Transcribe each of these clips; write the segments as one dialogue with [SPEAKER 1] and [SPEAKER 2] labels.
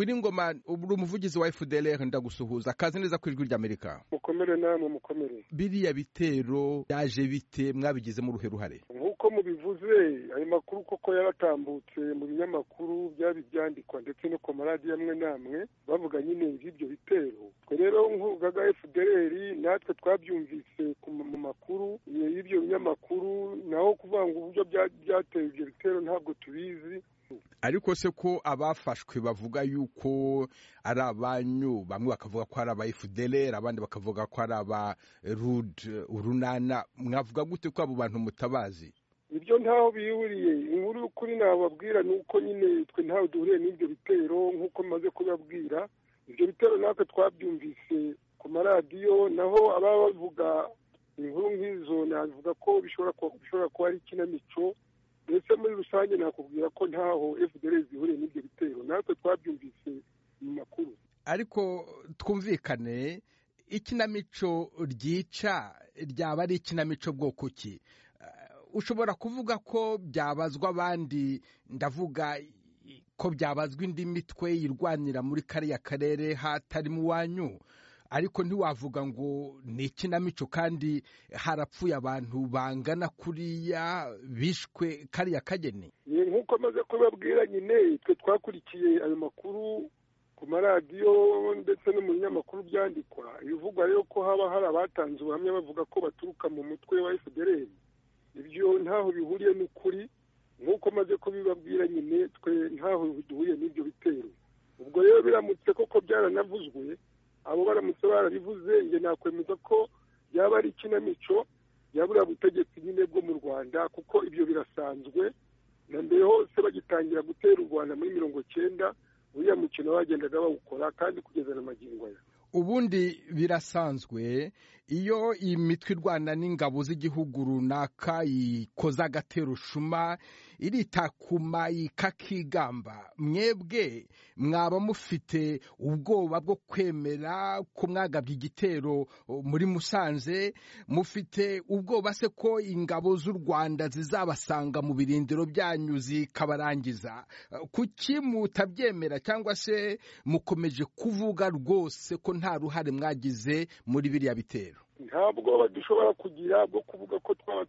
[SPEAKER 1] wiringoma uri umuvugizi wa fdr ndagusuhuza kazi neza ku ijwi ry'amerika
[SPEAKER 2] mukomere namwe mukomere
[SPEAKER 1] biriya bitero byaje bite mwabigizemo uruhe ruhare
[SPEAKER 2] nk'uko mubivuze ayo makuru koko yaratambutse mu binyamakuru byaba ibyandikwa ndetse no ku maradiyo amwe n'amwe bavuga nyine iby'ibyo bitero twe rero nk'urugaga fdr natwe twabyumvise mu makuru y'ibyo binyamakuru naho kuvuga ngo uburyo byateye ibyo bitero ntabwo tubizi
[SPEAKER 1] ariko se ko abafashwe bavuga yuko ari abanyu bamwe bakavuga ko ari aba efuderera abandi bakavuga ko ari aba rude urunana mwavuga gute ko abo bantu mutabazi
[SPEAKER 2] ibyo ntaho bihuriye inkuru y'ukuri nababwira ni uko nyine twe ntaho duhuriye n'ibyo bitero nk'uko maze kubabwira ibyo bitero natwe twabyumvise ku maradiyo naho ababa bavuga inkuru nk'izo navuga ko bishobora kuba ari ikinamico ndetse muri rusange nakubwira ko ntaho fdr zihuriye n'ibyo bitero natwe twabyumvise mu makuru
[SPEAKER 1] ariko twumvikane ikinamico ryica ryaba ari ikinamico bwoko ki ushobora kuvuga ko byabazwa abandi ndavuga ko byabazwa indi mitwe yirwanira muri kariya karere hatari mu wanyu ariko ntiwavuga ngo ni ikinamico kandi harapfuye abantu bangana kuriya bishwe kariya kageni
[SPEAKER 2] nk'uko amaze kubabwira nyine twe twakurikiye ayo makuru ku maradiyo ndetse no mu binyamakuru byandikwa ibivugwa rero ko haba hari abatanze ubuhamya bavuga ko baturuka mu mutwe wa fdr ibyo ntaho bihuriye n'ukuri nk'uko amaze kubibabwira nyine twe ntaho duhuriye n'ibyo bitero ubwo rero biramutse koko byaranavuzwe abo baramutse barabivuze njye nakwemeza ko yaba ari ikinamico ya buriya butegetsi nyine bwo mu rwanda kuko ibyo birasanzwe na mbere hose bagitangira gutera u rwanda muri mirongo cyenda uriya mukino bagendaga bawukora kandi kugeza na magingo aya
[SPEAKER 1] ubundi birasanzwe iyo iyi mitwe irwana n'ingabo z'igihugu runaka ikoza agaterushuma iritakuma ikakigamba mwebwe mwaba mufite ubwoba bwo kwemera ko mwagabye igitero muri musanze mufite ubwoba se ko ingabo z'u rwanda zizabasanga mu birindiro byanyu zikabarangiza kuki mutabyemera cyangwa se mukomeje kuvuga rwose ko nta ruhare mwagize muri biriya bitero
[SPEAKER 2] nta bwoba dushobora kugira bwo kuvuga ko twaba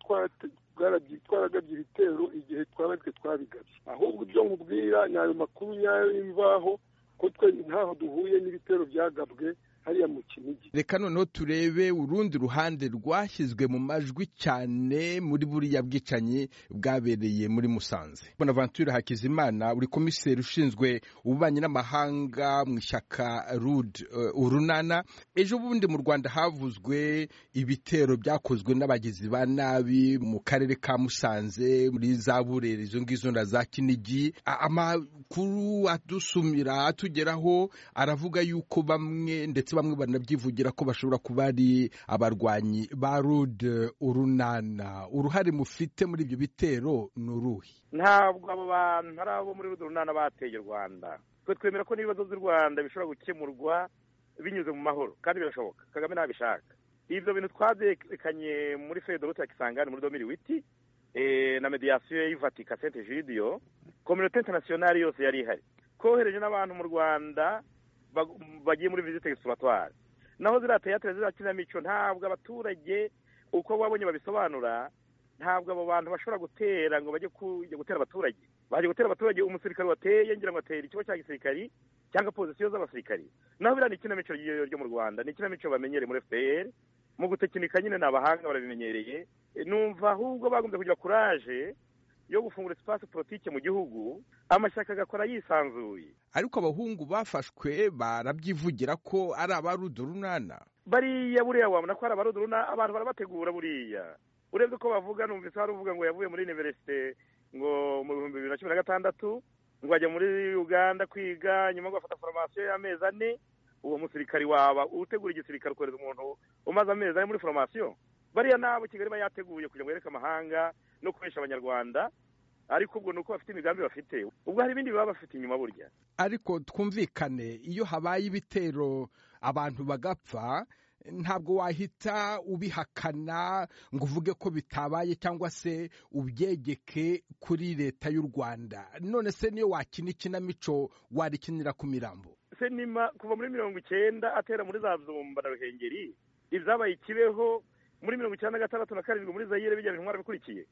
[SPEAKER 2] twaragabye ibitero igihe twaba twe twabigabye ahubwo ibyo nkubwira ni ayo makuru nyayo y'imvaho ko twe ntaho duhuye n'ibitero byagabwe hariya mu kinigi
[SPEAKER 1] reka noneho turebe urundi ruhande rwashyizwe mu majwi cyane muri buriya bwicanyi bwabereye muri musanze bonaventure hakizimana uri komiseri ushinzwe ububanyi n'amahanga mu ishyaka rude urunana ejo bundi mu rwanda havuzwe ibitero byakozwe n'abagizi ba nabi mu karere ka musanze muri za burera izo ngizo na za kinigi amakuru adusumira atugeraho aravuga yuko bamwe ndetse bamwe banabyivugira ko bashobora kuba ari abarwanyi ba rude urunana uruhare mufite muri ibyo bitero ni uruhe
[SPEAKER 3] ntabwo abo bantu ari abo muri rude urunana bateye u rwanda twe twemera ko n'ibibazo by'u rwanda bishobora gukemurwa binyuze mu mahoro kandi birashoboka kagame ntabishaka ibyo bintu twabyekanye muri fedorute ya kisangani muri domiri witi na mediyasiyo y'ivatika sente jidiyo kominote interinasiyonari yose yari ihari twohereje n'abantu mu rwanda bagiye muri visite egisipuratwari naho ziriya teyatere ziriya kinamico ntabwo abaturage uko babonye babisobanura ntabwo abo bantu bashobora gutera ngo bajye kujya gutera abaturage baje gutera abaturage umusirikare wateye ngira ngo atera ikigo cya gisirikari cyangwa pozisiyo z'abasirikari naho biriya ni ikinamico ryo mu rwanda ni ikinamico bamenyereye muri fpr mu gutekinika nyine ni abahanga barabimenyereye numva ahubwo bagombye kugira kuraje yo gufungura sipasi politiki mu gihugu amashyaka agakora yisanzuye
[SPEAKER 1] ariko abahungu bafashwe barabyivugira ko ari abarudurunana
[SPEAKER 3] bariya buriya wabona ko ari abarudurunana abantu barabategura buriya urebye ko bavuga numvise hari uvuga ngo yavuye muri univerisite ngo mu bihumbi bibiri na cumi na gatandatu ngo ajya muri uganda kwiga nyuma ngo bafata foromasiyo y'amezi ane uwo musirikari waba utegura igisirikare ukohereza umuntu umaze amezi ane muri foromasiyo bariya nabo kigali iba yateguye kugira ngo yereke amahanga no kubesha abanyarwanda ariko ubwo ni uko bafite imigambi bafite ubwo hari ibindi baba bafite inyuma burya
[SPEAKER 1] ariko twumvikane iyo habaye ibitero abantu bagapfa ntabwo wahita ubihakana ngo uvuge ko bitabaye cyangwa se ubyegeke kuri leta y'u rwanda none se niyo wakina ikinamico warikinira ku mirambo
[SPEAKER 3] senima kuva muri mirongo icyenda atera muri za zumba na ruhengeri ibyabaye ikibeho muri mirongo icyenda na gatandatu na karindwi muri zayire bijyana intwara bikurikiye